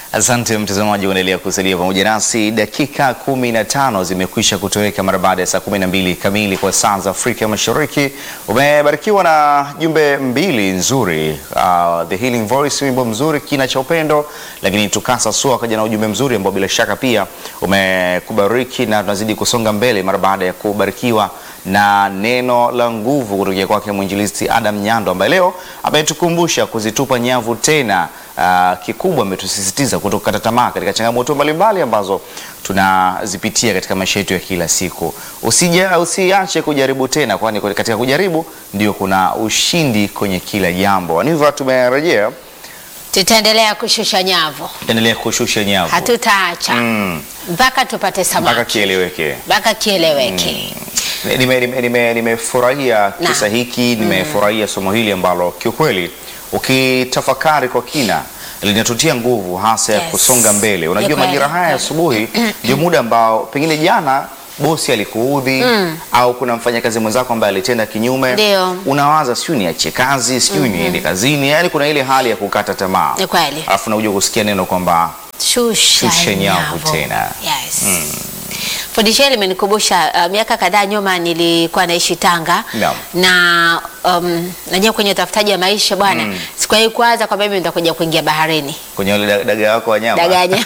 Asante mtazamaji, unaendelea kusalia pamoja nasi. Dakika kumi na tano zimekwisha kutoweka mara baada ya saa kumi na mbili kamili kwa saa za Afrika Mashariki. Umebarikiwa na jumbe mbili nzuri, uh, The Healing Voice, wimbo mzuri, kina cha upendo, lakini tukasa sua akaja na ujumbe mzuri ambao bila shaka pia umekubariki, na tunazidi kusonga mbele mara baada ya kubarikiwa na neno la nguvu kutokea kwake mwinjilisti Adam Nyando ambaye leo ametukumbusha kuzitupa nyavu tena. Uh, kikubwa ametusisitiza kutokata tamaa katika changamoto mbalimbali ambazo tunazipitia katika maisha yetu ya kila siku. Usija, usiache kujaribu tena, kwani katika kujaribu ndio kuna ushindi kwenye kila jambo. Hivyo tumerejea, Tutaendelea kushusha nyavu, endelea kushusha nyavu hatutaacha Mm. mpaka tupate mpaka samaki, kieleweke. mpaka kieleweke. Nimefurahia nime, nime, nimefurahia Na. kisa hiki, nimefurahia somo hili ambalo kiukweli ukitafakari kwa kina linatutia nguvu hasa ya Yes. kusonga mbele. Ni Unajua kweli, majira haya ya kweli. asubuhi ndio muda ambao pengine jana bosi alikuudhi au kuna mfanyakazi mwenzako ambaye alitenda kinyume, Ndio. unawaza sijui niachie kazi, sijui niende kazini, yaani kuna ile hali ya kukata tamaa, Ni kweli. alafu nakuja kusikia neno kwamba Shusha, Shusha nyavu tena. Yes. Fundisho hili limenikumbusha uh, miaka kadhaa nyuma nilikuwa naishi Tanga Naam. na um, najua kwenye utafutaji wa maisha bwana mm. sikuwahi kuwaza kwamba mimi nitakuja kuingia baharini kwenye ule da- dagaa wako wa nyama daganya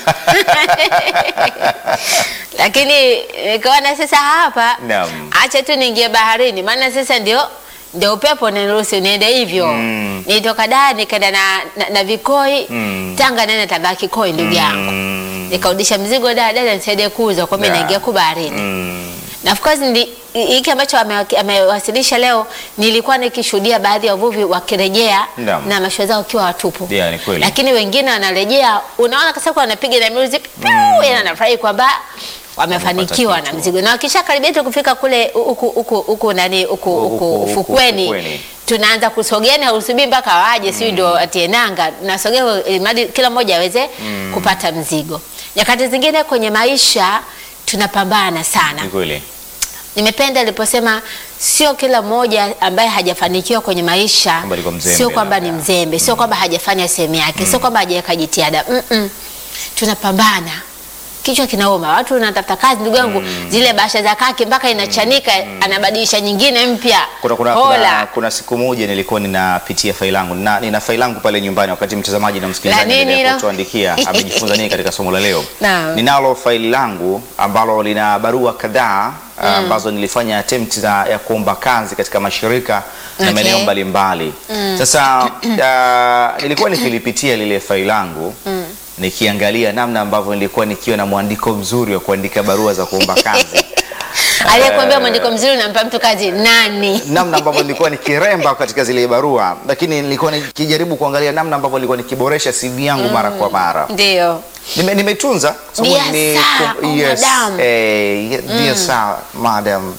lakini nikaona sasa hapa Naam. acha tu niingie baharini maana sasa ndio ndio upepo niruhusu niende hivyo Mm. nilitoka Dar nikaenda na, na, na vikoi Mm. Tanga nene tabaki kikoi ndugu yangu Mm. nikaudisha mzigo da dada nisaidie kuuza kwa mimi Yeah. naingia ku baharini Mm. na of course ndi- hiki ambacho ame- amewasilisha leo nilikuwa nikishuhudia baadhi ya wavuvi wakirejea Naam. na mashua zao wakiwa watupu Yeah, ni kweli. lakini wengine wanarejea unaona kasa kwa wanapiga na music piu yani anafurahi kwamba wamefanikiwa Wamepata na kitu. mzigo na wakisha karibia tu kufika kule huku huku huku nani huku Huku- huku huku ufukweni ufukweni. tunaanza kusogea hausubiri mpaka waje sio ndio atie nanga nasogea ili mradi kila mmoja aweze kupata mzigo nyakati zingine kwenye maisha tunapambana sana Ni kweli. nimependa aliposema sio kila mmoja ambaye hajafanikiwa kwenye maisha Kwamba alikuwa mzembe sio kwamba ni labda. mzembe sio kwamba hajafanya sehemu yake sio kwamba hajaweka jitihada Mm-mm. tunapambana kichwa kinauma watu wanatafuta kazi ndugu yangu zile bahasha za kake mpaka inachanika anabadilisha nyingine mpya Kuna, kuna, Hola. kuna, kuna siku moja nilikuwa ninapitia faili langu na nina faili langu pale nyumbani, wakati mtazamaji na msikilizaji La nini anaendelea hilo? kutuandikia amejifunza nini katika somo la leo. Naam. Ninalo faili langu ambalo lina barua kadhaa ambazo nilifanya attempt za, ya kuomba kazi katika mashirika na Okay. maeneo mbalimbali. Sasa uh, nilikuwa nikilipitia lile faili langu nikiangalia namna ambavyo nilikuwa nikiwa na mwandiko mzuri wa kuandika barua za kuomba kazi aliyekuambia mwandiko mzuri unampa mtu kazi nani namna ambavyo nilikuwa nikiremba katika zile barua, lakini nilikuwa nikijaribu kuangalia namna ambavyo nilikuwa nikiboresha CV yangu mara kwa mara. ndio Nime- Nimetunza sababu Dear ni- sir, ku- oh, yes, madam. eh, ye- dear sir, madam,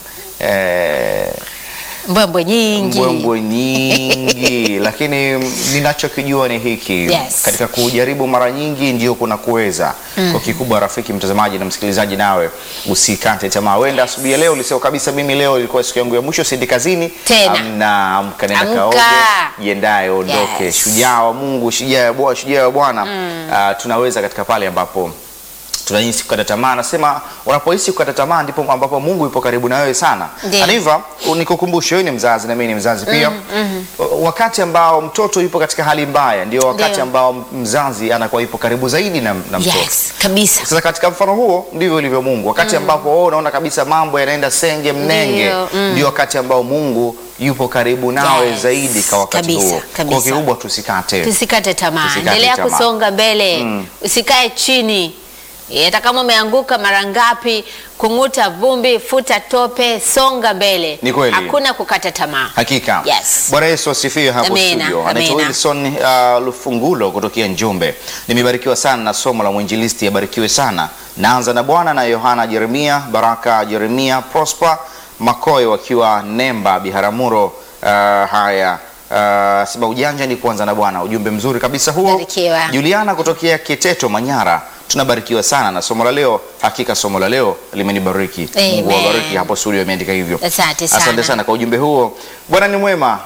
eh, mbwembwe nyingi mbwembwe nyingi lakini ninachokijua ni hiki Yes. katika kujaribu mara nyingi ndio kuna kuweza kwa kikubwa rafiki mtazamaji na msikilizaji nawe usikate tamaa wenda asubuhi ya leo ulisema kabisa mimi leo ilikuwa siku yangu ya mwisho siendi kazini Tena. amna amka nenda Amka. kaoge jiendaye ondoke Yes. shujaa wa Mungu shujaa wa Bwana shujaa wa Bwana Ah, tunaweza katika pale ambapo tunahisi kukata tamaa. Nasema unapohisi kukata tamaa ndipo ambapo Mungu yupo karibu na wewe sana. Ndiyo. Na hivyo nikukumbushe, wewe ni mzazi na mimi ni mzazi pia. Wakati ambao mtoto yupo katika hali mbaya ndio wakati Ndiyo. ambao mzazi anakuwa yupo karibu zaidi na, na mtoto. yes kabisa Sasa katika mfano huo ndivyo ilivyo Mungu. Wakati ambapo wewe unaona kabisa mambo yanaenda senge mnenge, Ndiyo, mm. ndio wakati ambao Mungu yupo karibu nawe Yes, zaidi kwa wakati kabisa, huo. kabisa. Kwa kikubwa tusikate. tusikate tamaa Tusikate endelea tamaa. kusonga mbele Mm. usikae chini Eh, hata kama umeanguka mara ngapi kung'uta vumbi futa tope songa mbele Ni kweli. hakuna kukata tamaa Hakika. Yes. Bwana Yesu asifiwe hapo Amina, studio. Anaitwa amina. Wilson uh, Lufungulo kutokea Njombe. Nimebarikiwa sana na somo la mwinjilisti, abarikiwe sana. Naanza na Bwana na Yohana Jeremia, Baraka Jeremia, Prosper Makoe wakiwa Nemba Biharamulo. Uh, haya Uh, sema ujanja ni kuanza na Bwana. Ujumbe mzuri kabisa huo. Barikiwa. Juliana kutokea Kiteto Manyara, tunabarikiwa sana na somo la leo. Hakika somo la leo limenibariki. Mungu Amen. awabariki hapo studio, ameandika hivyo. Asante sana. Asante sana kwa ujumbe huo. Bwana ni mwema.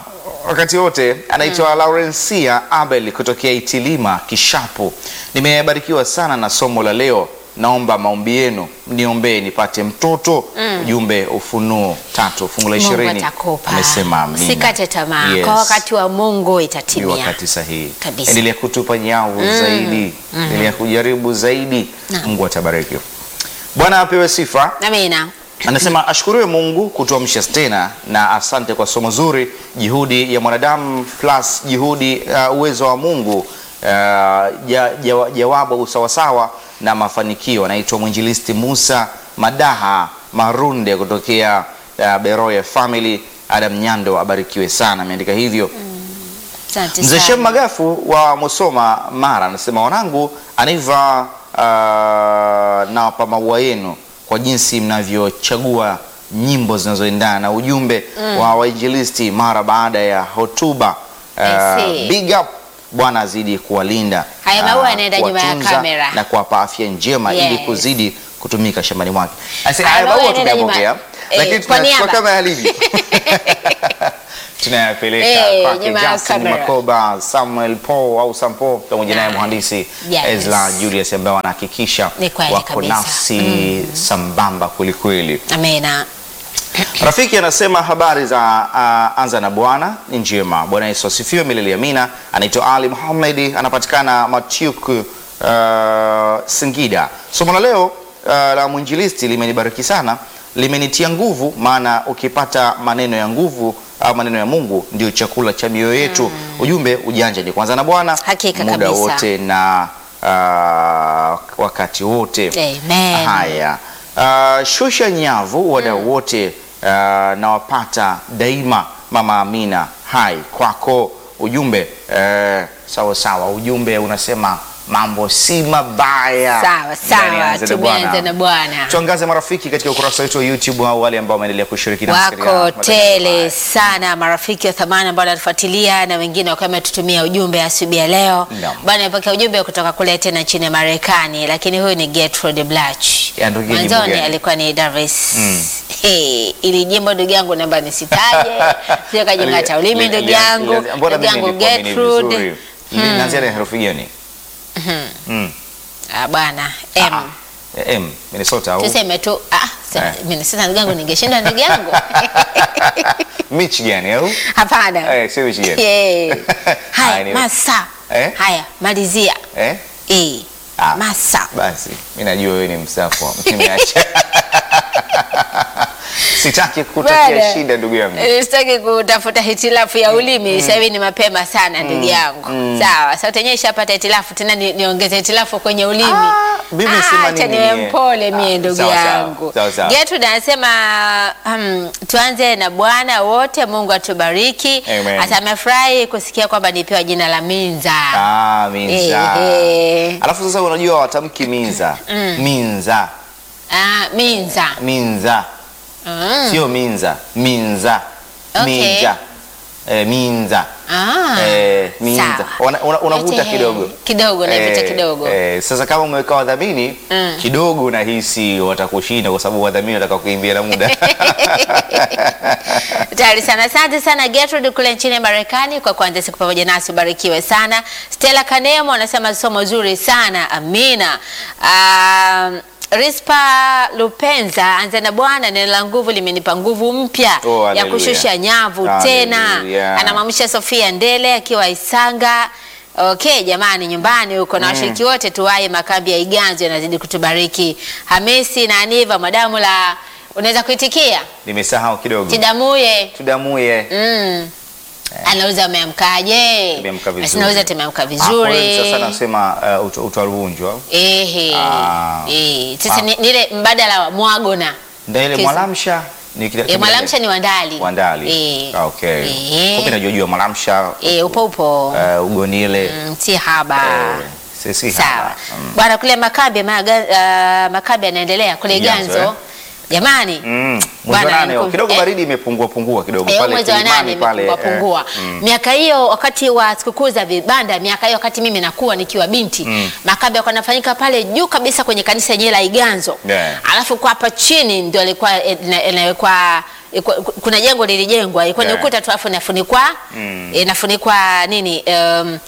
wakati wote. Anaitwa Laurencia Abel kutokea Itilima Kishapu. Nimebarikiwa sana na somo la leo, naomba maombi yenu, mniombee nipate mtoto. Ujumbe Ufunuo tatu fungu la Mungu ishirini atakupa. amesema amina. Usikate tamaa. Yes. Kwa wakati wa Mungu Ni itatimia. wakati sahihi. Kabisa. Endelea kutupa nyavu zaidi, endelea kujaribu zaidi. Naam. Mungu atabariki. Bwana apewe sifa. Amina. Anasema ashukuriwe Mungu kutuamsha tena na asante kwa somo zuri. Juhudi ya mwanadamu plus juhudi uh, uwezo wa Mungu uh, ja, ja, jawabu usawasawa na mafanikio. Anaitwa mwinjilisti Musa Madaha Marunde kutokea uh, Beroya Family. Adam Nyando abarikiwe sana, ameandika hivyo. Asante Mzee Shem sana. Magafu wa Musoma Mara anasema wanangu, anaiva uh, nawapa maua yenu kwa jinsi mnavyochagua nyimbo zinazoendana na ujumbe wa wainjilisti mara baada ya hotuba. I see. Uh, big up, Bwana azidi kuwalinda, Haya maua uh, yanaenda nyuma ya kuwatunza kamera. na kuwapa afya njema Yes. ili kuzidi kutumika shambani mwake. Ase- Haya Haya maua maua yanaenda nyuma- tumeyapokea, eh, lakini kwa tunachukua niaba. kama yalivyo tunayapeleka Eh, kwake nyuma ya Justin kamera. Makoba, Samuel Paul au Sampo pamoja naye Ah, mhandisi yes. Ezra Julius ambao wanahakikisha Ni kweli wako kabisa. nafsi sambamba kwelikweli. Amina. Rafiki anasema habari za uh, anza na Bwana ni njema. Bwana Yesu asifiwe milele amina. Anaitwa Ali Muhammad, anapatikana Matyuk, uh, Singida. Somo la leo uh, la mwinjilisti limenibariki sana, limenitia nguvu, maana ukipata maneno ya nguvu au maneno ya Mungu ndio chakula cha mioyo yetu. Ujumbe ujanja ni kwanza na Bwana Hakika muda kabisa. wote na uh, wakati wote. Amen. Haya, uh, shusha nyavu wadau wote uh, nawapata daima. Mama Amina, hai kwako. Ujumbe uh, sawa sawa, ujumbe unasema mambo si mabaya. Sawa Ndani ya sawa, Anza na tumeanza Bwana. na Bwana. Tuangaze marafiki katika ukurasa wetu wa YouTube au wale ambao wameendelea kushiriki nasi katika Wako matangazo tele haya. sana marafiki wa thamani ambao wanatufuatilia na wengine wakiwa wametutumia ujumbe asubuhi ya leo. Naam. Bwana amepokea ujumbe kutoka kule tena nchini Marekani, lakini huyu ni Gertrude Blach. Ya, ndugu yenu Mwanzoni gani? alikuwa ni Davis. Hey, ili jimbo ndugu yangu namba nisitaje. Sio kajingata ulimi Li- ndugu li- yangu. li- mbona Ndugu mimi yangu nilikuamini Gertrude. vizuri? Linaanzia na herufi gani? Mm. Ah, bwana M. Ah, eh, M, Minnesota au Tuseme tu ah, sa- Eh. mimi sasa ndugu yangu ningeshinda ndugu yangu. Michigan au? Hapana. Eh, sio Michigan. Yeah. Haya, Haya, ni- masa. Eh? Haya, malizia. Eh? Eh. Ah. Masa. Basi mi najua wewe ni msafu, nimeacha. Sitaki kutakia Bwana, shida ndugu yangu. eh, Sitaki kutafuta hitilafu ya ulimi sasa hivi ni mapema sana ndugu yangu. Sawa, sauti yenyewe ishapata hitilafu tena ni- niongeze hitilafu kwenye ulimi. Ah, mimi sema acha nini niwe mie? mpole mie Ah, ndugu sawa, sawa, yangu. sawa, sawa. Gertrude anasema um, tuanze na Bwana wote, Mungu atubariki. Amen. Hata amefurahi kusikia kwamba nipewa jina la Minza. Ah, minza. Ehe. Alafu sasa unajua watamki minza. Minza. Ah, Minza. Minza. Mm. Sio minza. Minza. Okay. Minja. Eh, minza. Ah. Eh, minza. Sawa. Una- una- Unavuta Yote, kidogo. Kidogo navuta Eh, kidogo. eh, sasa kama umeweka wadhamini Mm. kidogo nahisi watakushinda kwa sababu wadhamini wataka kuimbia na muda. Tayari sana. Asante sana Gertrude kule nchini Marekani kwa kuanza siku pamoja nasi, ubarikiwe sana. Stella Kanemo anasema somo zuri sana, amina. Um, Rispa Lupenza anza na Bwana, neno la nguvu limenipa nguvu mpya Oh, ya haleluya. kushusha nyavu Haleluya. tena. Anamwamsha Sofia Ndele akiwa Isanga. Okay, jamani, nyumbani huko na washiriki wote tuwahi makambi ya Iganzo yanazidi kutubariki. Hamisi na Aniva madamu la unaweza kuitikia Nimesahau kidogo. Tidamuye Tudamuye. mm. Anauza ameamkaje? Tumeamka vizuri. Basi nauza tumeamka Ah, kwa hiyo vizuri. Sasa nasema uh, uta- utaruvunjwa. Ehe. Ah. Eh, sasa Ah. ni ni ile mbadala wa mwagona. Ndio ile Kisa- mwalamsha ni kile E, mwalamsha ni wandali. Wandali. Eh. Ah, okay. Eh. Kumbe najua jua mwalamsha Eh, upo upo. uh, ugonile. Mm, si haba. Eh, sisi Sawa. hapa. Mm. Bwana kule Makabe maga, uh, Makabe anaendelea kule Iganzo, Ganzo. eh? Jamani. Mm. Mwezi Bwana, wa nane nikum- kidogo eh, baridi imepungua pungua kidogo Eh, pale mwezi wa Kilimani nane pale. imepungua eh, pungua. mm. Miaka hiyo wakati wa sikukuu za vibanda, miaka hiyo wakati mimi nakuwa nikiwa binti Mm. makabe yalikuwa yanafanyika pale juu kabisa kwenye kanisa yenyewe la Iganzo Yeah. alafu kwa hapa chini ndio alikuwa inawekwa iko- kuna jengo lilijengwa ilikuwa ni Yeah. ukuta tu afu inafunikwa Mm. inafunikwa nini um,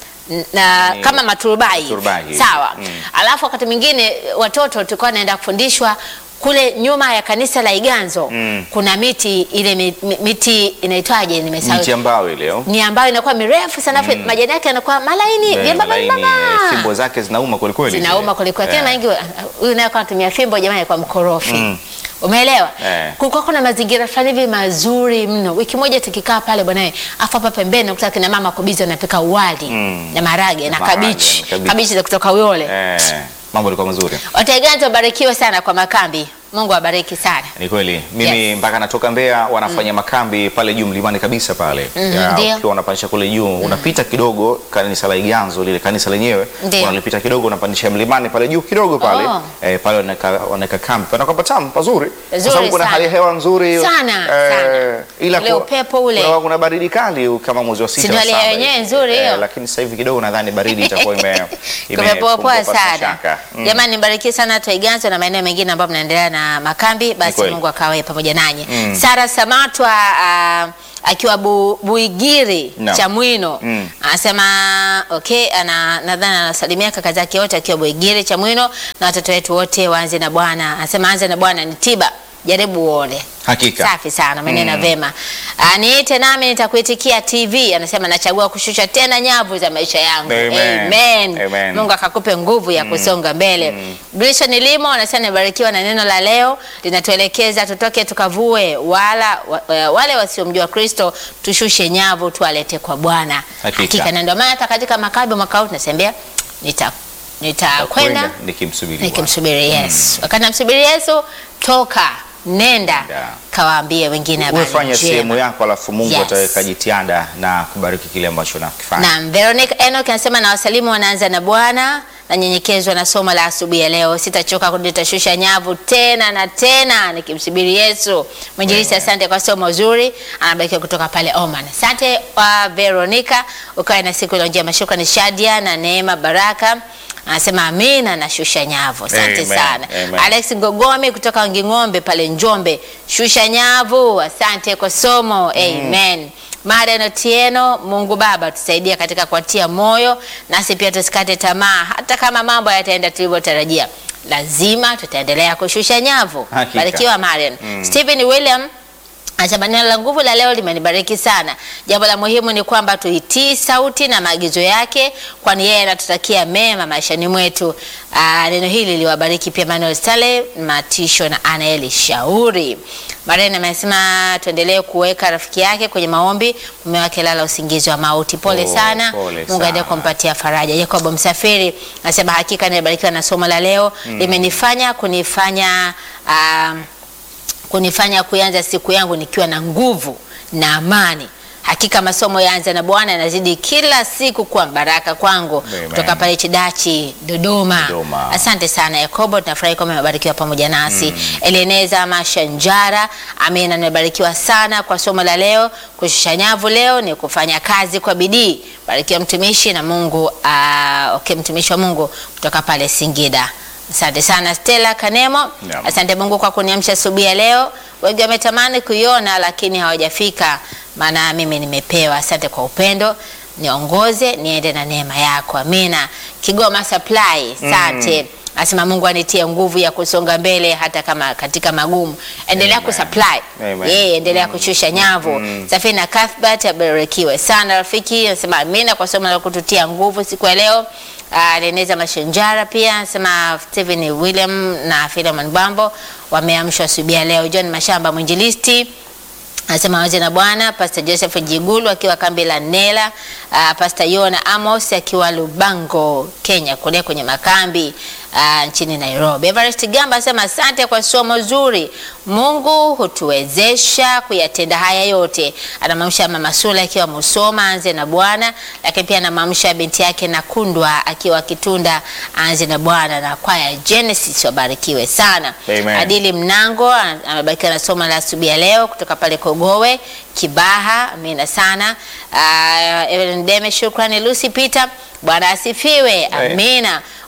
na Ni- kama maturubai Turubai hivi. sawa Mm. alafu wakati mwingine watoto tulikuwa naenda kufundishwa kule nyuma ya kanisa la Iganzo Mm. kuna miti ile mi- mi- miti inaitwaje nimesahau miti ambayo ile oh. ni ambayo inakuwa mirefu sana afu majani yake yanakuwa malaini Eh, vyembamba laini, vyembamba. fimbo zake zinauma kweli kweli zinauma zile. kwelikweli Eh. tena wengi huyu naye kwa anatumia fimbo jamani kwa mkorofi Mm. umeelewa Eh. kulikuwa kuna mazingira fulani hivi mazuri mno wiki moja tukikaa pale bwana afu hapa pembeni ukuta kina mama kubizi wanapika uwali Mm. na marage na Maharage, kabichi kabichi. kabichi za kutoka Uyole Eh, mambo yalikuwa mazuri Wataiganzi wabarikiwe sana kwa makambi Mungu awabariki sana ni kweli mimi Yes. mpaka natoka Mbeya wanafanya makambi pale juu mlimani kabisa pale Mhm, Ya, ndio. ukiwa unapandisha kule juu unapita kidogo kanisa la Iganzo lile kanisa lenyewe Ndio. unalipita kidogo unapandisha mlimani pale juu kidogo pale Oh. eh, pale wanaweka wanaweka kambi panakuwa patamu pazuri kwa Nzuri sababu kuna sana. hali ya hewa nzuri Sana, sana. ila Ule ku- upepo ule. kuna, kuna baridi kali kama mwezi wa sita ndio wa hali ya saba wenyewe hivi. nzuri hiyo. lakini sasa hivi kidogo nadhani baridi itakuwa ime kumepoa imepungua poa pasina sana shaka. Mm. jamani mbarikiwe sana Twaiganzo na maeneo mengine ambayo mnaendelea na makambi basi kweli. Mungu akawe pamoja nanyi Mm. Sara Samatwa ah, akiwa bu, Buigiri Naam. Chamwino Mm. anasema okay, ana nadhani anasalimia kaka zake wote akiwa Buigiri Chamwino na watoto wetu wote waanze na Bwana. Anasema anze na Bwana ni tiba, jaribu uone. Hakika. Safi sana, maneno vema. Ah, niite nami nitakuitikia TV. Anasema nachagua kushusha tena nyavu za maisha yangu. Amen. Amen. Amen. Mungu akakupe nguvu ya kusonga mbele. Grisha Nilimo anasema nimebarikiwa na neno la leo linatuelekeza tutoke tukavue wala wa, wale wasiomjua Kristo tushushe nyavu tuwalete kwa Bwana. Hakika. na ndio maana hata katika makabi mwaka huu tunasembea nita nitakwenda Kwenda nikimsubiri Bwana. nikimsubiri Yesu. Wakati namsubiri Yesu, toka nenda Nenda. kawaambie wengine habari Wewe fanya sehemu njema. yako alafu Mungu Yes. ataweka jitihada na kubariki kile ambacho unakifanya. Naam, Veronica Enoch anasema na wasalimu wanaanza na Bwana nanyenyekezwa na somo la asubuhi ya leo. Sitachoka nitashusha nyavu tena na tena nikimsubiri Yesu. Mwinjilisti, asante kwa somo zuri. Anabarikiwa kutoka pale Oman. Asante wa Veronica, ukawe na siku njema. Shukrani Shadia na Neema Baraka. Anasema amina na shusha nyavu. Asante Amen, sana. amen. Alex Ngogomi kutoka Nging'ombe pale Njombe. Shusha nyavu. Asante kwa somo. Amen. Marian Otieno, Mungu Baba tusaidie katika kuatia moyo, nasi pia tusikate tamaa, hata kama mambo yataenda tulivyotarajia, lazima tutaendelea kushusha nyavu. Hakika. Barikiwa Marian. Stephen William Anasema neno la nguvu la leo limenibariki sana. Jambo la muhimu ni kwamba tuitii sauti na maagizo yake, kwani yeye anatutakia mema maishani mwetu. Aa, neno hili liwabariki pia Manuel Stale, Matisho na Anaeli Shauri. Marian amesema tuendelee kuweka rafiki yake kwenye maombi, mume wake lala usingizi wa mauti. Pole Oh, sana, pole Mungu sana. aendelee kumpatia faraja. Jacob Msafiri anasema hakika nimebarikiwa na somo la leo, limenifanya kunifanya ah, kunifanya kuanza siku yangu nikiwa na nguvu na amani. Hakika masomo yaanza na Bwana yanazidi kila siku kuwa baraka kwangu. Amen. Kutoka pale Chidachi, Dodoma. Dodoma. Asante sana Yakobo, tunafurahi kwamba umebarikiwa pamoja nasi. Eleneza Mashanjara, amina, nimebarikiwa sana kwa somo la leo. Kushusha nyavu leo ni kufanya kazi kwa bidii. Barikiwa mtumishi na Mungu. Uh, okay, mtumishi wa Mungu kutoka pale Singida. Asante sana Stella Kanemo. Naam. Asante Mungu kwa kuniamsha asubuhi ya leo. Wengi wametamani kuiona lakini hawajafika, maana mimi nimepewa. Asante kwa upendo, niongoze niende na neema yako. Amina. Kigoma Supply, asante. Asema Mungu anitie nguvu ya kusonga mbele hata kama katika magumu. Endelea Amen. kusupply. Amen. Yeah, endelea kushusha nyavu. Safina Cuthbert abarikiwe sana rafiki. Anasema amina kwa somo la kututia nguvu siku ya leo. Uh, Leneza Mashenjara pia anasema Stephen William na Philemon Bambo wameamshwa asubuhi ya leo. John Mashamba mwinjilisti anasema waze na Bwana. Pastor Joseph Jigulu akiwa kambi la Nela. Uh, Pastor Yona Amos akiwa Lubango, Kenya kule kwenye makambi uh, nchini Nairobi. Everest Gamba anasema asante kwa somo zuri. Mungu hutuwezesha kuyatenda haya yote. Anamwamsha mama Sula akiwa Musoma, anze na Bwana, lakini pia anamwamsha binti yake Nakundwa akiwa Kitunda, anze na Bwana, na kwaya Genesis wabarikiwe sana. Amen. Adili Mnango an- amebarikiwa na somo la asubuhi ya leo kutoka pale Kogowe Kibaha. Amina sana. Uh, Evelyn Deme, shukrani. Lucy Peter, Bwana asifiwe. Amen. Amina.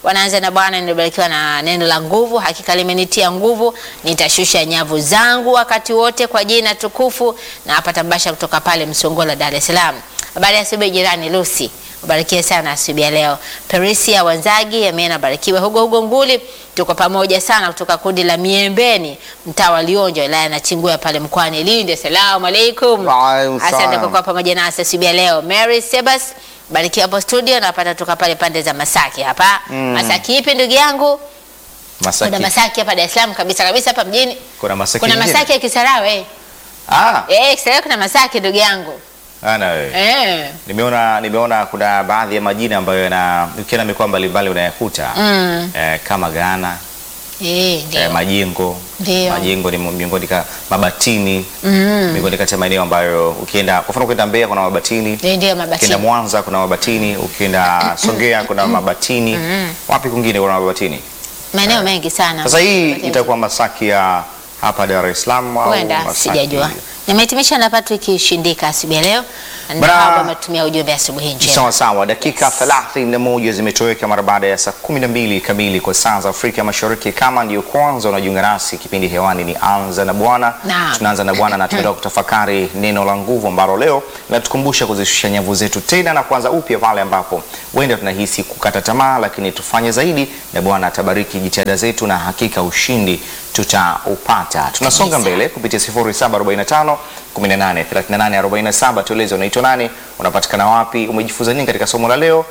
wanaanza na Bwana, nimebarikiwa na neno la nguvu, hakika limenitia nguvu, nitashusha nyavu zangu wakati wote kwa jina tukufu. Na hapa mbasha kutoka pale Msongola, Dar es Salaam. Habari ya asubuhi jirani Lucy. Ubarikiwe sana asubuhi ya leo. Perisia Wanzagi, amena barikiwe. Hugo Hugo Nguli, tuko pamoja sana kutoka kundi la Miembeni, mtaa wa Lionjo, wilaya na Chingwea pale mkoani Lindi. Asalamu alaikum. Waalaikum Asante salam. kwa kuwa pamoja nasi asubuhi ya leo. Mary Sebas, barikiwa hapo studio, napata kutoka pale pande za Masaki hapa. Masaki ipi ndugu yangu? Masaki. Kuna Masaki hapa Dar es Salaam kabisa kabisa hapa mjini. Kuna Masaki Kuna nyingine? Masaki ya Kisarawe. Ah, Eh, Kisarawe kuna Masaki ndugu yangu. ana wewe. Eh. Nimeona nimeona kuna baadhi ya majina ambayo yana ukienda mikoa mbalimbali unayakuta Mm. eh, kama Ghana Eh, ndio. eh, majengo Ndio. majengo ni miongoni ka mabatini Mm. miongoni kati ya maeneo ambayo ukienda kwa mfano ukienda Mbeya kuna mabatini Ndio ndio ukienda mabati. Mwanza kuna mabatini ukienda Songea kuna mabatini wapi kwingine kuna mabatini Maeneo mengi sana. sasa hii Mabatini. itakuwa Masaki ya hapa Dar es Salaam au Huenda Masaki? sijajua. Nimehitimisha na Patrick Shindika asubuhi ya leo. Na Bra- hapa ametumia ujumbe asubuhi njema. Sawa sawa, dakika 31 zimetoweka mara baada ya saa 12 kamili kwa saa za Afrika Mashariki. Kama ndiyo kwanza unajiunga nasi, kipindi hewani ni Anza na Bwana. Naam. Tunaanza na Bwana na tunaenda kutafakari neno la nguvu ambalo leo linatukumbusha kuzishusha nyavu zetu tena na kuanza upya pale ambapo huenda tunahisi kukata tamaa, lakini tufanye zaidi na Bwana atabariki jitihada zetu na hakika ushindi tutaupata. Tunasonga Kabisa. mbele kupitia 0745 18 38 47. Tueleze unaitwa nani, unapatikana wapi, umejifunza nini katika somo la leo,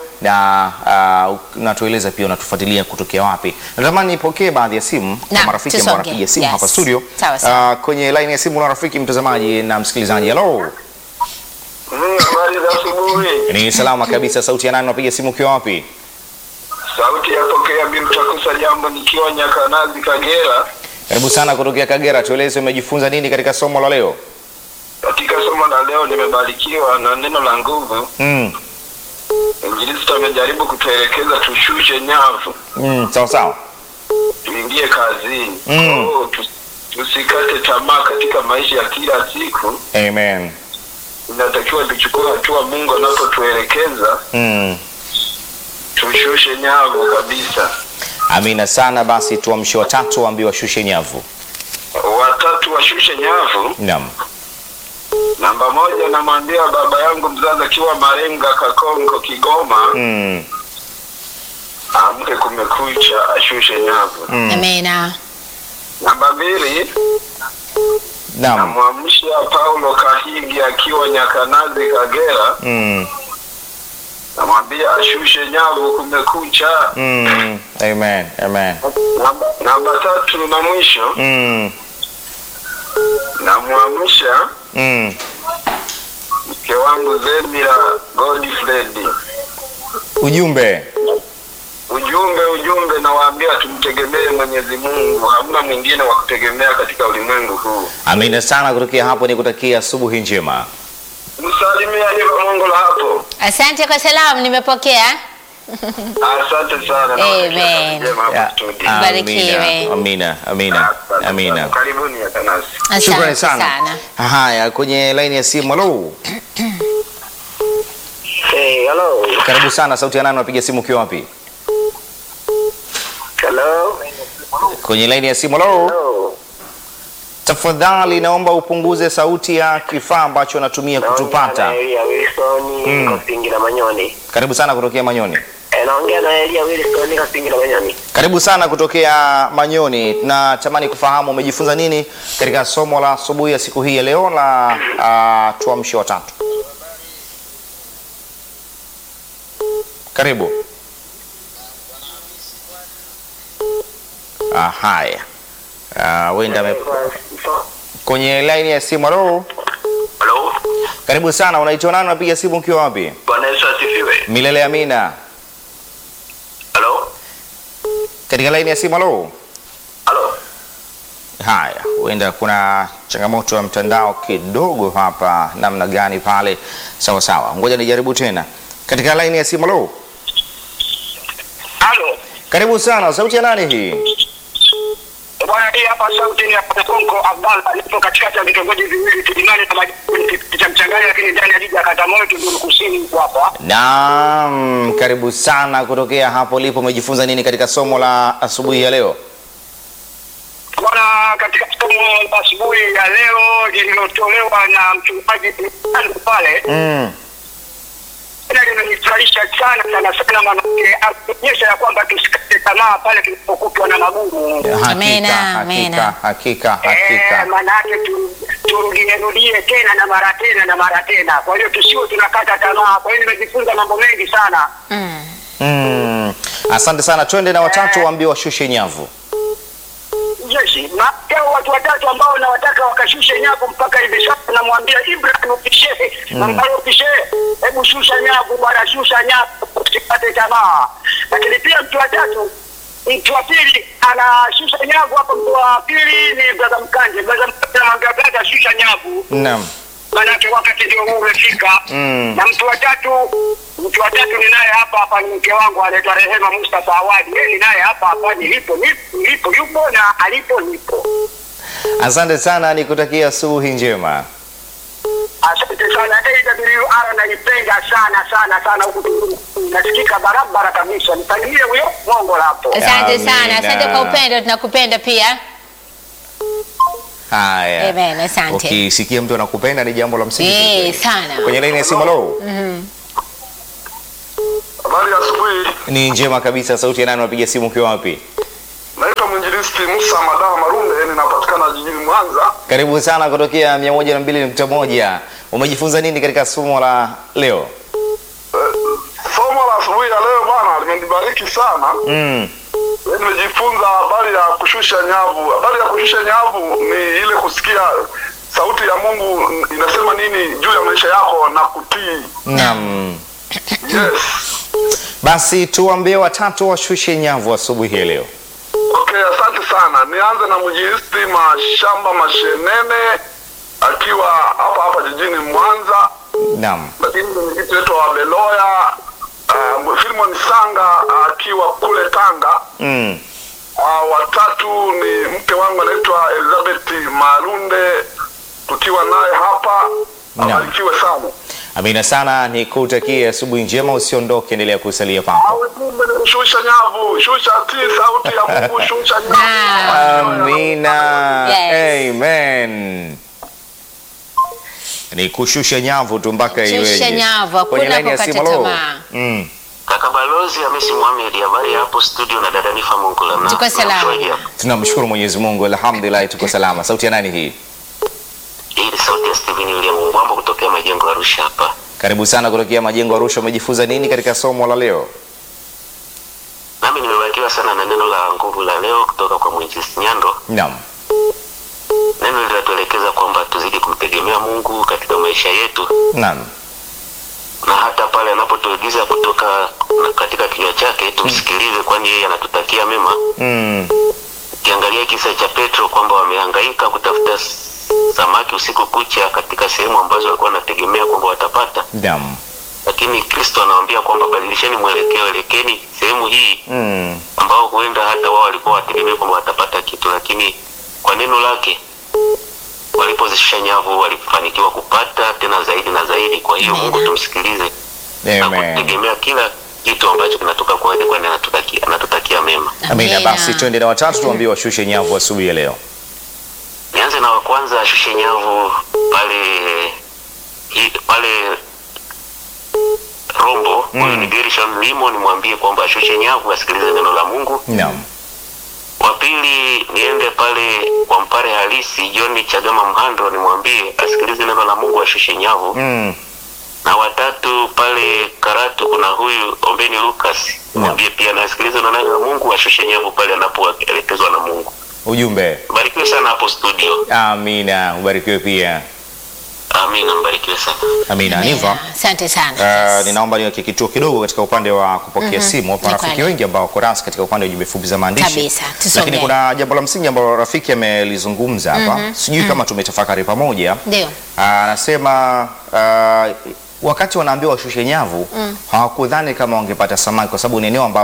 na uh, unatueleza pia unatufuatilia kutokea wapi. Natamani nipokee baadhi ya simu kwa Naam, marafiki ambao tusonge. wanapiga simu Yes. hapa studio. Sawa, sawa. Uh, kwenye line ya simu na rafiki mtazamaji na msikilizaji. Hello. Mm, Habari za asubuhi. Ni salama kabisa. Sauti ya nani, unapiga simu ukiwa wapi? Sauti yapokea Bimtakusa jambo nikiwa Nyakanazi Kagera. Karibu sana kutokea Kagera. Tueleze umejifunza nini katika somo la leo? Katika somo la leo nimebarikiwa na neno la nguvu. Mm. Injilisti amejaribu kutuelekeza tushushe nyavu, Mm, sawa sawa. tuingie kazini. Mm. Oh, tu- tusikate tamaa katika maisha ya kila siku. Amen. Inatakiwa tuchukue hatua Mungu anapotuelekeza, Mm. tushushe nyavu kabisa. Amina sana. Basi tuamshe watatu waambiwe washushe nyavu. Watatu washushe nyavu. Naam. Namba moja, namwambia baba yangu mzazi akiwa Marenga, Kakonko, Kigoma, Mm. amke kumekucha, ashushe nyavu. Mm. Amina. Namba mbili, Naam. namwamsha Paulo Kahigi akiwa Nyakanazi, Kagera, Mm. namwambia ashushe nyavu, kumekucha. Mm. Amen. Amen. Namba, namba tatu na mwisho, Mm. namwamsha Mm. mke wangu Zemira Godfrey. Ujumbe. Ujumbe, ujumbe, nawaambia tumtegemee Mwenyezi Mungu, hamna mwingine wa kutegemea katika ulimwengu huu. Amina sana kutokea hapo, ni kutakia asubuhi njema. Msalimia hivyo Mungu la hapo. Asante kwa salamu, nimepokea. Asante sana. na Amen. kazi njema hapa Ya, studio. Amina. Barikiwe. Amina. Amina. Asante Amina. sana. Karibuni Atanasi. Shukrani Asante sana. sana. Haya, kwenye laini ya simu. Halo. Hey, hello. Karibu sana. Sauti ya nani, unapiga simu ukiwa wapi? Hello. Kwenye laini ya simu. Halo. Hello. Tafadhali naomba upunguze sauti ya kifaa ambacho unatumia kutupata. Naongea na Elia Wilson Mm. niko Pingi na Manyoni. Karibu sana kutokea Manyoni. Eh, naongea na Elia Wilson niko Pingi na Manyoni. Karibu sana kutokea Manyoni. Tunatamani kufahamu umejifunza nini katika somo la asubuhi ya siku hii ya leo la uh, tuamshe watatu. Karibu. Ah, haya. Ah, wenda ame... kwenye line ya simu. Halo, Hello. karibu sana. Unaitwa nani? Unapiga simu ukiwa wapi? Bwana Yesu asifiwe. Milele Amina. Hello. Katika line ya simu. Halo. Hello. Haya, huenda kuna changamoto ya mtandao kidogo hapa, namna gani pale? Sawa sawa, ngoja nijaribu tena. Katika line ya simu. Halo, Hello. karibu sana. Sauti ya nani hii? Bwana hii hapa sauti ni ya Konko Abdalla, nipo katikati ya vitongoji viwili Kilimani na Majini cha Mchangani, lakini ndani ya jiji la Katamoyo Tunduru Kusini huko hapa. Naam, karibu sana kutokea hapo ulipo. Umejifunza nini katika somo la asubuhi ya leo? Bwana, katika somo la asubuhi ya leo lililotolewa na mchungaji Mtandu pale Mm. tena limenifurahisha sana sana sana, manake anaonyesha ya kwamba tusikate tamaa pale tunapokutwa na magumu. Hakika, Amena, hakika, amena. hakika, Eh, hakika. manake tu- turudie rudie tena na mara tena na mara tena. Kwa hiyo tusiwe tunakata tamaa. Kwa hiyo nimejifunza mambo mengi sana. Mm. Mm. Asante sana, twende na watatu waambie washushe nyavu. Jeshi mateo watu watatu ambao nawataka wakashushe nyavu mpaka hivi sasa, namwambia Ibrahim Kishehe ambayo Kishehe, hebu shusha nyavu bwana, shusha nyavu, usipate tamaa. Lakini pia mtu wa tatu, mtu wa pili anashusha nyavu hapo. Mtu wa pili ni brother Mkanje. Brother Mkanje anamwambia brother, shusha nyavu Naam. manake wakati ndio huu umefika. Mm. Na mtu wa tatu, mtu wa tatu ni naye hapa hapa, ni mke wangu anaitwa Rehema Mustafa Awadi. Yeye ni naye hapa hapa, nilipo nipo, nilipo yupo na alipo nipo. Asante sana, nikutakia asubuhi njema. Asante sana. AWR naipenda sana sana sana, huku Tunduru nasikika barabara kabisa. Nipangie huyo mongo hapo. Asante sana, Amina. asante kwa upendo, tunakupenda pia. Haya. Amen, asante. Ukisikia mtu anakupenda ni jambo la msingi. Eh, kweli. sana. Kwenye laini ya simu lo. Habari ya asubuhi. Ni njema kabisa. Sauti ya nani unapiga simu ukiwa wapi? Naitwa mwinjilisti Musa Madaha Marunde, ninapatikana jijini Mwanza. Karibu sana kutokea 102.1. Umejifunza nini katika somo la leo? Somo la asubuhi ya leo bwana limenibariki sana. Mm. Nimejifunza habari ya kushusha nyavu. Habari ya kushusha nyavu ni ile kusikia sauti ya Mungu inasema nini juu ya maisha yako na kutii. Naam. Yes. Basi tuambie watatu washushe nyavu asubuhi ya leo. Okay, asante sana. Nianze na mjilisti Mashamba Mashenene akiwa hapa hapa jijini Mwanza, Naam. lakini mwenyekiti wetu wa Beloya uh, Filimon Sanga akiwa kule Tanga. Mm. Uh, watatu ni mke wangu anaitwa Elizabeth Marunde, tukiwa naye hapa. Naam. Abarikiwe sana. Amina sana, nikutakie asubuhi njema, usiondoke, endelea kusalia papo. Au ujumbe ni shusha nyavu, shusha tii sauti ya Mungu, shusha nyavu. Amina. Yes. Amen. Ni kushusha nyavu tu mpaka Shusha iweje. nyavu, hakuna Kwenye laini ya kukata simu, hello. tamaa. Mm. Kaka Balozi Hamisi Mohamed, habari ya hapo studio na dada Nifa Mungula na Tuko salama. na mshauri hapa. Tunamshukuru Mwenyezi Mungu, alhamdulillah tuko salama. Sauti ya nani hii? Hii ni sauti ya Steven William Mbwambo kutokea majengo ya Arusha hapa. Karibu sana kutokea Majengo Arusha. Umejifunza nini katika somo la leo? Nami nimebarikiwa sana na neno la nguvu la leo kutoka kwa Mwinjilisti Nyando. Naam. Neno linatuelekeza kwamba tuzidi kumtegemea Mungu katika maisha yetu, Naam. na hata pale anapotuagiza kutoka na katika kinywa chake tumsikilize, kwani yeye anatutakia mema. Mm. Ukiangalia kisa cha Petro kwamba wamehangaika kutafuta s- samaki usiku kucha katika sehemu ambazo walikuwa wanategemea kwamba watapata Naam. lakini Kristo anawaambia kwamba badilisheni mwelekeo, elekeni sehemu hii Mm. ambao huenda hata wao walikuwa wategemea kwamba watapata kitu, lakini kwa neno lake walipozishusha nyavu walifanikiwa kupata tena zaidi na zaidi. Kwa hiyo Amen. Mungu tumsikilize na Amen. kutegemea kila kitu ambacho kinatoka kwake, kwani anatutakia, anatutakia mema. Amina. Amina. Basi twende na watatu tuambie washushe nyavu asubuhi ya leo. Nianze na wa kwanza ashushe nyavu pale hi, pale Rombo. Huyu ni Gershon Limo, nimwambie kwamba ashushe nyavu asikilize neno la Mungu. Naam. Wa pili niende pale kwa mpare halisi John Chagama Mhando, nimwambie asikilize neno la Mungu ashushe nyavu. Mm. Na watatu pale Karatu kuna huyu Ombeni Lucas, nimwambie pia na asikilize neno la Mungu ashushe nyavu pale anapoelekezwa na Mungu. Ujumbe. Barikiwe sana hapo studio. Amina. Ubarikiwe pia. Amina, mbarikiwe sana. Amina. Niva. Asante sana. Uh, ninaomba niweke kituo kidogo katika upande wa kupokea simu. Wapo Ni rafiki kweli. wengi ambao wako rasi katika upande wa jumbe fupi za maandishi, Kabisa, tusomee. lakini kuna jambo la msingi ambalo rafiki amelizungumza hapa, sijui kama tumetafakari pamoja. Ndio. Ah, Anasema uh, wakati wanaambiwa washushe nyavu hawakudhani kama wangepata samaki, kwa sababu ni eneo ambalo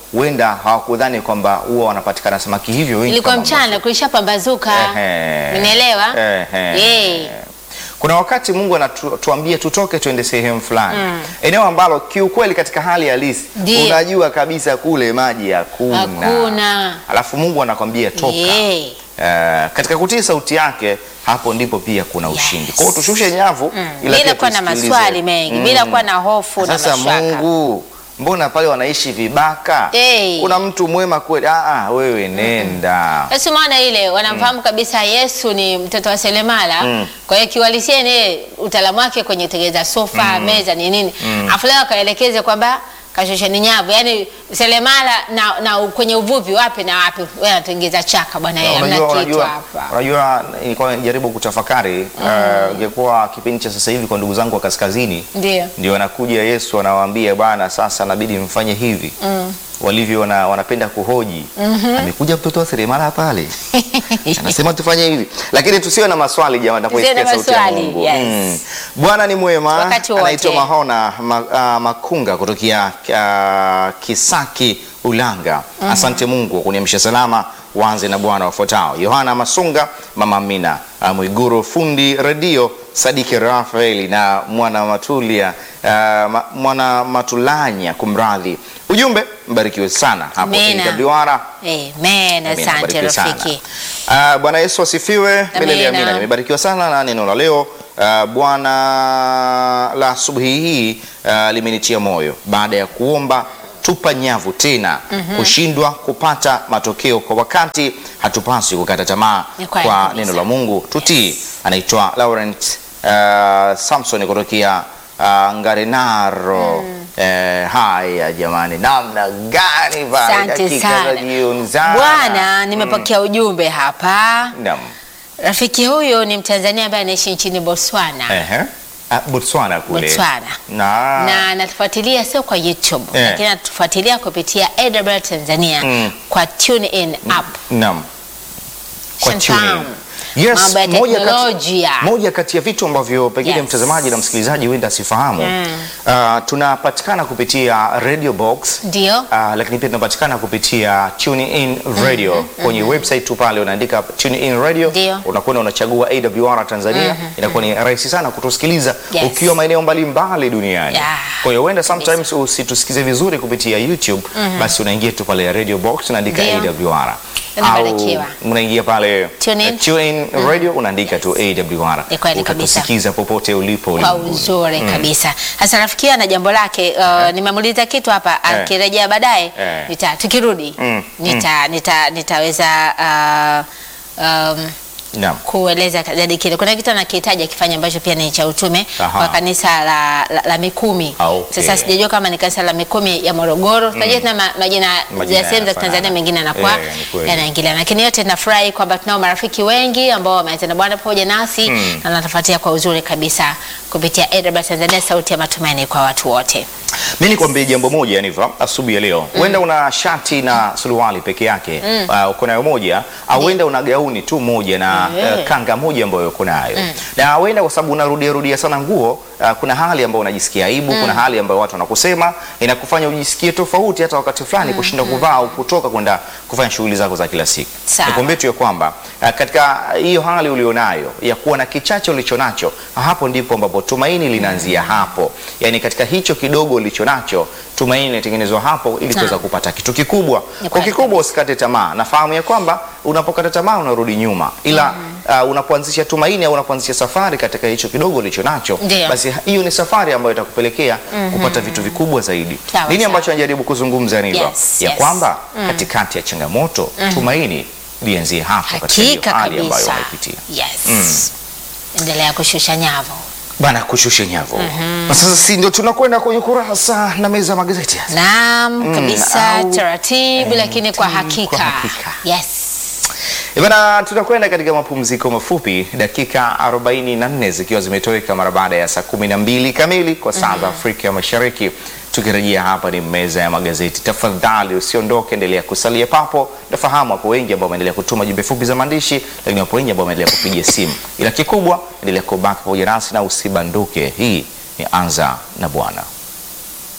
huenda hawakudhani kwamba huwa wanapatikana samaki hivyo wengi ilikuwa kama mchana kulishapambazuka Ehe. unaelewa Ehe. Eh. Kuna wakati Mungu anatuambia tutoke tuende sehemu fulani, eneo ambalo kiukweli katika hali halisi Ndiyo. unajua kabisa kule maji hakuna, Hakuna. alafu Mungu anakwambia toka. Eh. Eh, katika kutii sauti yake hapo ndipo pia kuna Yes. ushindi. Kwa hiyo tushushe nyavu ila bila pia kuwa na tusikilize. maswali mengi bila kuwa na hofu na Sasa mashaka Mungu, mbona pale wanaishi vibaka? Eh. Kuna mtu mwema kweli? Ah, ah, wewe nenda. Basi maana ile wanamfahamu kabisa Yesu ni mtoto wa seremala. Kwa hiyo kiwalisia ni utaalamu wake kwenye kutengeneza sofa, meza ni nini. Afu leo akaelekeze kwamba kashosheni nyavu, yani seremala na, na kwenye uvuvi wapi na wapi, wewe anatengeneza chaka bwana, yeye hamna Unajua, kitu unajua, hapa. unajua nilikuwa najaribu kutafakari eh, ingekuwa kipindi cha sasa hivi kwa ndugu zangu wa kaskazini Ndio. ndio anakuja Yesu anawaambia bwana, sasa nabidi mfanye hivi walivyo wana, wanapenda kuhoji amekuja mtoto wa seremala pale anasema tufanye hivi, lakini tusiwe na maswali jamani, Tusiwe na tunapoisikia sauti ya maswali, Mungu. yes. Bwana ni mwema, Wakati wote. anaitwa Mahona ma, ah, Makunga kutokea ah, Kisaki Ulanga. Asante Mungu kwa kuniamsha salama. Waanze na Bwana wafuatao: Yohana Masunga, Mama Amina ah, Mwiguru, fundi redio Sadiki Rafaeli na mwana Matulia ah, ma, mwana Matulanya, kumradhi. Ujumbe mbarikiwe sana hapo Amina. AWR. Amen, Amina, asante barikiwe sana. rafiki. Ah, Bwana Yesu asifiwe. Milele Amina. amina. Nimebarikiwa sana na neno la leo. Ah, Bwana la asubuhi hii ah, limenitia moyo baada ya kuomba tupa nyavu tena kushindwa kupata matokeo kwa wakati. Hatupaswi kukata tamaa Ni kweli kwa kabisa. neno la Mungu, tutii. Anaitwa Laurent ah, Samson kutokea ah, Ngarenaro. Eh, haya jamani, namna gani pale Asante dakika za sana jioni sana. Bwana, nimepokea ujumbe hapa. Naam. Rafiki huyu ni Mtanzania ambaye anaishi nchini Botswana. Ehe. Ah, Botswana kule. Botswana. Na, na anatufuatilia sio kwa YouTube Eh. lakini anatufuatilia kupitia AWR Tanzania Mm. kwa TuneIn app. Naam. Kwa Shantam. tune in. Yes, Mambo ya moja teknolojia. kati, moja kati ya vitu ambavyo pengine Yes. mtazamaji na msikilizaji huenda asifahamu Mm. ah, tunapatikana kupitia Radio Box Ndio. Ah, lakini pia tunapatikana kupitia TuneIn Radio kwenye website tu pale unaandika TuneIn Radio Ndio. unakwenda unachagua AWR Tanzania inakuwa ni rahisi sana kutusikiliza Yes. ukiwa maeneo mbalimbali duniani Yeah. kwa hiyo huenda sometimes usitusikize vizuri kupitia YouTube basi unaingia tu pale Radio Box unaandika Ndio. AWR Unabarikiwa. au unaingia pale Tune in. eh, TuneIn Radio unaandika tu AWR Ni kweli kabisa. utatusikiza popote ulipo Kwa ulimwenguni. uzuri kabisa. Sasa rafiki ana jambo lake uh, nimemuuliza kitu hapa akirejea baadaye Eh. nita tukirudi Mm, nita, nita, nitaweza uh, um, Naam. kueleza zaidi kile. Kuna kitu anakihitaji akifanya ambacho pia ni cha utume Aha. kwa kanisa la, la, la Mikumi. Ah, okay. Sasa sijajua kama ni kanisa la Mikumi ya Morogoro. Tunajua tuna ma- majina Majina ya sehemu za yanafanana. Tanzania mengine yanakuwa Eh, ni kweli. yanaingilia, lakini yote nafurahi kwamba tunao marafiki wengi ambao wameanza na Bwana pamoja nasi Mm. na wanatufuatia kwa uzuri kabisa kupitia AWR Tanzania, sauti ya matumaini kwa watu wote. Mi nikwambie jambo moja Yaniva, asubuhi ya leo huenda una shati na suruali peke yake uh, uko nayo moja, au huenda una gauni tu moja na Eh. uh, kanga moja ambayo uko nayo na huenda kwa sababu unarudia rudia sana nguo uh, kuna hali ambayo unajisikia aibu, kuna hali ambayo watu wanakusema inakufanya ujisikie tofauti hata wakati fulani kushinda kuvaa au kutoka kwenda kufanya shughuli zako za kila siku. Sawa. Nikwambie tu ya kwamba uh, katika hiyo hali ulionayo ya kuwa na kichache ulicho nacho, hapo ndipo ambapo tumaini linaanzia hapo. Yani katika hicho kidogo ulicho nacho, tumaini linatengenezwa hapo ili kuweza Naam. kupata kitu kikubwa. Ni Kwa kweli kikubwa usikate tamaa. Nafahamu ya kwamba unapokata tamaa unarudi nyuma, ila uh, unapoanzisha tumaini au unapoanzisha safari katika hicho kidogo ulicho nacho, Ndio. basi hiyo ni safari ambayo itakupelekea kupata vitu vikubwa zaidi. Sawa, Nini sawa. ambacho najaribu kuzungumza Niva? Yes, ya yes. kwamba katikati ya changamoto tumaini lianzie hapo katika hiyo Hakika hali ambayo kabisa. unaipitia. Yes. Endelea kushusha nyavu. Bana kushusha nyavu. Na sasa si ndio tunakwenda kwenye kurasa na meza ya magazeti. Naam, kabisa au- taratibu, lakini kwa kwa hakika. hakika. Yes. Eh, Bana tunakwenda katika mapumziko mafupi dakika 44 zikiwa zimetoweka mara baada ya saa 12 kamili kwa saa za Afrika ya Mashariki. Tukirejea hapa ni meza ya magazeti. Tafadhali usiondoke, endelea kusalia papo. Nafahamu hapo wengi ambao wameendelea kutuma jumbe fupi za maandishi, lakini wapo wengi ambao wameendelea kupiga simu, ila kikubwa endelea kubaki pamoja nasi na usibanduke. Hii ni Anza na Bwana.